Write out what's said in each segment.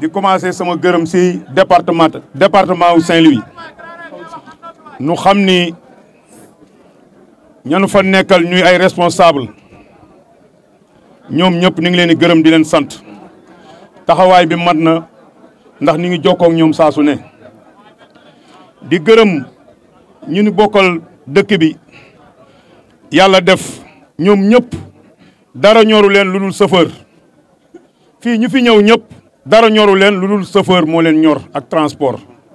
di commencé sama gërëm si département département wu Saint-Louis nu xam ni ñanu fa nekkal ñuy ay responsable ñoom ñëpp ñu ngi leen di gërëm di leen sant taxawaay bi mat na ndax ñu ngi jokkoo ak ñoom saa su ne di gërëm ñu ni bokkal dëkk bi yàlla def ñoom ñëpp dara ñoru leen lu dul chauffeur fii ñu fi ñëw ñëpp dara ñoru leen lu dul chauffeur moo leen ñor ak transport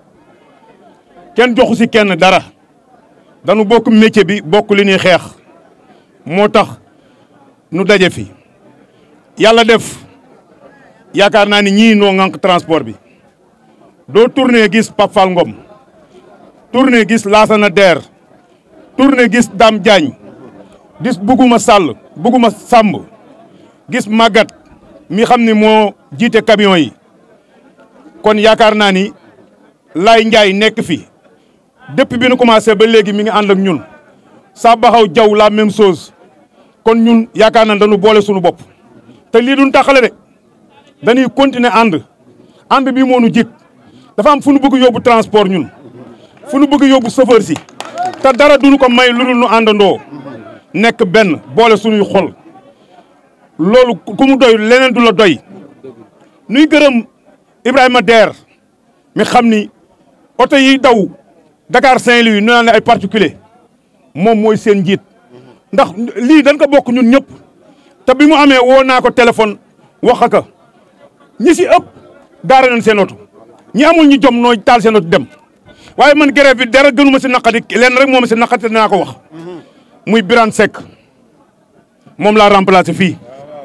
kenn joxu si kenn dara dañu bokk métier bi bokk li ñuy xeex moo tax nu daje fi yàlla def yaakaar naa ni ñii noo ŋànk transport bi doo tourné gis Pape Fall Ngom tourné gis Lassana Der tourné gis Dame Diagne gis Buguma Sall Buguma Samb gis Magat mi xam ni moo jiite camion yi kon yaakaar naa ni Lay Ndiaye nekk fi depuis bi nu commencé ba léegi mi ngi ànd ak ñun sa baxaw jaw la même chose kon ñun yaakaar naa dañu boole suñu bopp te lii duñ taxale de dañuy continuer ànd ànd bi moo nu jik dafa am fu nu bëgg yóbbu transport ñun fu nu bëgg yóbbu chauffeur si te dara duñu ko may lu dul nu àndandoo nekk benn boole suñuy xol loolu ku mu doy leneen du la doy nuy gërëm Ibrahima Der mi xam ni oto yi daw Dakar Saint-Louis ñu naan ay particulier moom mooy seen njiit ndax lii dañ ko bokk ñun ñëpp te bi mu amee woo naa ko téléphone wax ak ñi si ëpp gaare nañ seen oto ñi amul ñu jom nooy taal seen oto dem waaye man grève bi dara gënuma si naqadi leen rek moom si naqadi naa ko wax muy Birane Seck moom laa remplacé fii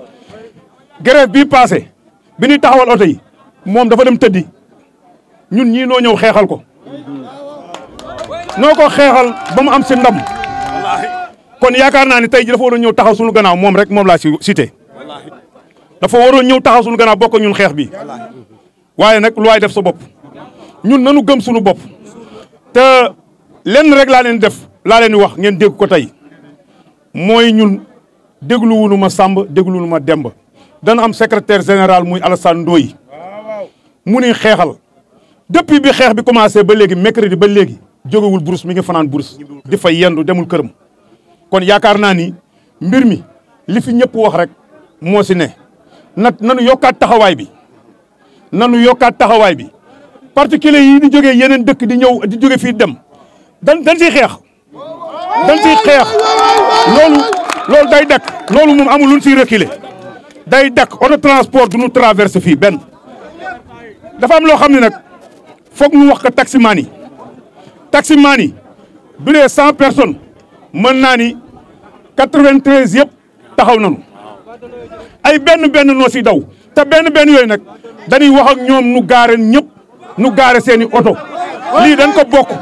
grève bii passé bi ñuy taxawal oto yi moom dafa dem tëddi ñun ñii noo ñëw xeexal ko noo ko xeexal ba mu am si ndam kon yaakaar naa ni tey ji dafa waroon ñëw taxaw suñu gannaaw moom rek moom laa si cité dafa waroon ñëw taxaw suñu gannaaw bokk ñun xeex bi waaye nag lu waay def sa bopp ñun nanu gëm suñu bopp te lenn rek laa leen def laa leen di wax ngeen dégg ko tey mooy ñun dégluwunu ma Samba dégluwunu ma Demba dana am secrétaire général muy Alassane Ndoye mu ni xeexal depuis bi xeex bi commencé ba léegi mercredi ba léegi jógewul bourse mi ngi fanaan bourse di fa yendu demul këram kon yaakaar naa ni mbir mi li fi ñëpp wax rek moo si ne na nanu yokkaat taxawaay bi nanu yokkaat taxawaay bi particulier yi di jógee yeneen dëkk di ñëw di jóge fii dem dan dañ siy xeex dañ siy xeex loolu loolu day dakk loolu moom amul luñ siy reculer day dakk auto transport du ñu traversé fii benn dafa am loo xam ne nag foog ñu wax ko taximaan yi taximaan yi bu dee cent personnes mën naa ni quatre-vingt-treize yëpp taxaw nañu ay benn benn noo si daw te benn benn yooyu nag dañuy wax ak ñoom nu gaare ñëpp nu gaare seeni oto lii dañ ko bokk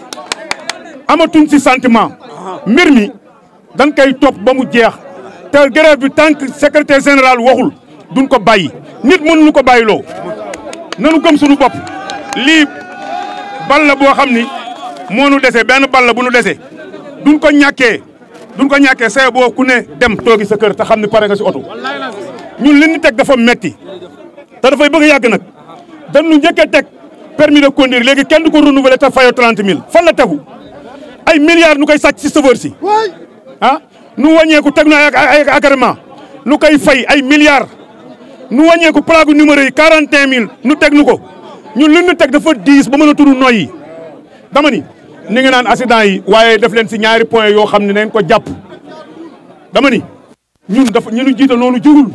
amatuñ si sentiment mbir mi dañ koy topp ba mu jeex te grève bi tant que secrétaire général waxul duñ ko bàyyi nit mënuñu ko bàyyiloo nanu gëm suñu bopp lii bal la boo xam ni moo nu dese benn bal la bu nu dese duñ ko ñàkkee duñ ko ñàkkee say boo ku ne dem toogi sa kër te xam ne pare nga si oto ñun li ñu teg dafa metti te dafay bëgg a yàgg nag dañu njëkk a teg permis de conduire léegi kenn du ko renouveler te fayoo 30 000 fan la tegu ay milliards nu koy sàcc si chauffeur si ah nu wàññeeku teg na ay ay agrément nu koy fay ay milliards nu wàññeeku plaque numéro yi 41 000 nu teg nu ko ñun li ñu teg dafa diis ba mën a turu noy yi dama ni ni nga naan accident yi waaye def leen si ñaari point yoo xam ne neen ko jàpp dama ni ñun dafa ñu nu jiite noonu jugul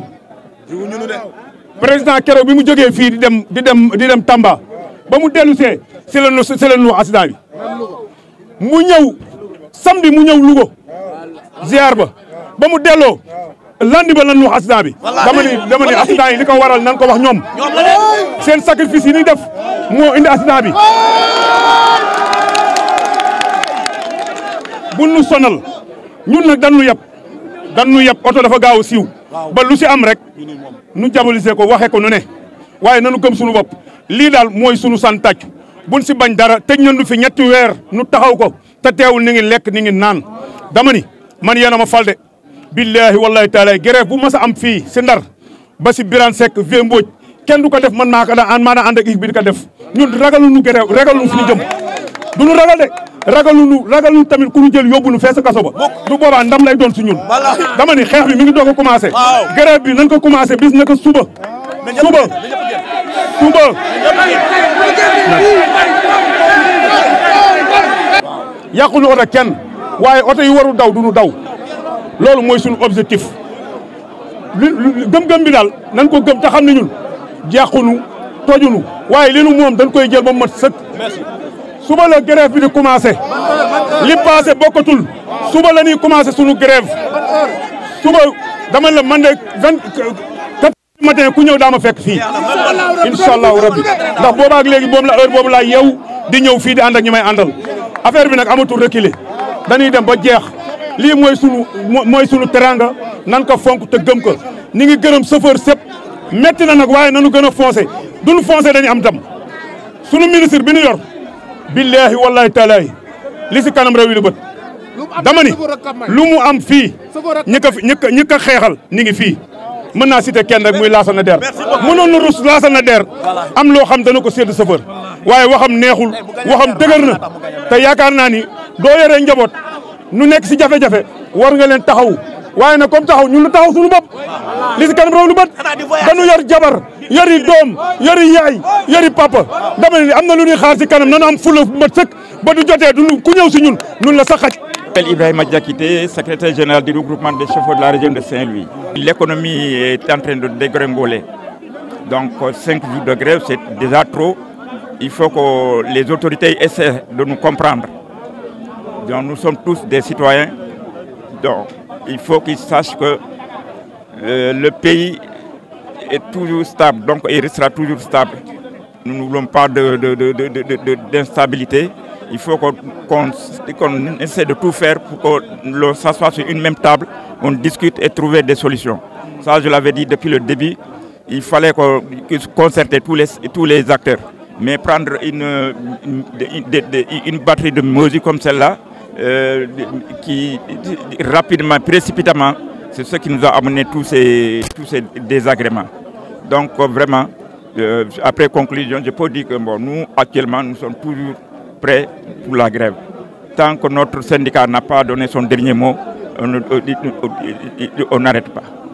président keroog bi mu jógee fii di dem di dem di dem Tamba ba mu dellu see si la nu si la nu accident bi mu ñëw samedi mu ñëw Louga ziar ba ba mu delloo lundi ba lan wax accident bi dama ni dama ni accident yi li ko waral nan ko wax ñoom seen sacrifice yi ni def moo indi accident bi bu nu sonal ñun nag dañu yab dañu yab oto dafa gaaw a siiw ba lu si am rek nu jabalisé ko waxee ko nu ne waaye nanu gëm suñu bopp lii daal mooy sunu san tàcc buñ si bañ dara tëj nañu fi ñetti weer nu taxaw ko te teewul ni ngi lekk ni ngi naan dama ni man yéen a ma fal de billaahi wallahi taala grève bu mas a am fii si ndar ba si Birane Seck Vieux Mbodj kenn du ko def man maa ko daan maa daan ànd ak équipe bi di ko def ñun ragaluñu grève ragaluñu fu ñu jëm du ñu ragal de ragaluñu ragaluñu tamit ku ñu jël yóbbu ñu fees kaso ba du boobaa ndam lay doon si ñun dama ni xeex bi mi ngi doog a commencé grève bi nañ ko commencé bis naka suba suba suba yàqulu oto kenn waaye oto yi warul daw du ñu daw loolu mooy suñu objectif li gëm-gëm bi daal nañ ko gëm te xam ne ñun jeexunu tojunu waaye li nu moom dañ koy jël ba mat sëkk suba la grève bi di commencé li passé bokkatul suba la ñuy commencé suñu grève suba dama la man de vingt quatre matin ku ñëw daa ma fekk fii incha allahu rabbi ndax boobaak léegi boobu la heure boobu laa yeew di ñëw fii di ànd ak ñi may àndal affaire bi nag amatul reculer dañuy dem ba jeex lii mooy sunu mooy sunu teranga nan ko fonk te gëm ko ñi ngi gërëm chauffeur sëpp metti na nag waaye nanu gën a foncé duñu foncé dañu am dam sunu ministre bi ñu yor billahi wallahi taalahi li si kanam réew yi lu bët dama ni lu mu am fii ñi ko ñi ko ñi ko xeexal ñi ngi fii mën naa cité kenn rek muy Lassana Der mënoon na rus Lassana Der am loo xam dana ko sédd chauffeur waaye waxam neexul waxam dëgër na te yaakaar naa ni doo yoree njaboot nu nekk si jafe-jafe war nga leen taxaw waaye nag comme taxaw ñun lu taxaw suñu bopp li si kanam raw lu bët dañu yor jabar yori doom yori yaay yori papa dama ne am na lu ñuy xaar si kanam nanu am fula bu mat sëkk ba du jotee du ku ñëw si ñun nun la sa xaj Ibrahima Diakité, secrétaire général du regroupement des chauffeurs de la région de Saint-Louis. L'économie est en train de dégringoler. Donc 5 jours de grève, c'est déjà trop. Il faut que les autorités essaient de nous comprendre. Donc, nous sommes tous des citoyens. Donc il faut qu'ils sachent que euh, le pays est toujours stable, donc il restera toujours stable. Nous ne voulons pas d'instabilité. Il faut qu'on qu essaie de tout faire pour qu'on s'assoie sur une même table, on discute et trouver des solutions. Ça, je l'avais dit depuis le début, il fallait qu'on concerter tous les, tous les acteurs. Mais prendre une, une, une, une batterie de mesures comme celle-là, euh, qui rapidement, précipitamment, c'est ce qui nous a amené tous ces, tous ces désagréments. Donc vraiment, euh, après conclusion, je peux dire que bon, nous, actuellement, nous sommes toujours prêts pour la grève. Tant que notre syndicat n'a pas donné son dernier mot, on n'arrête pas.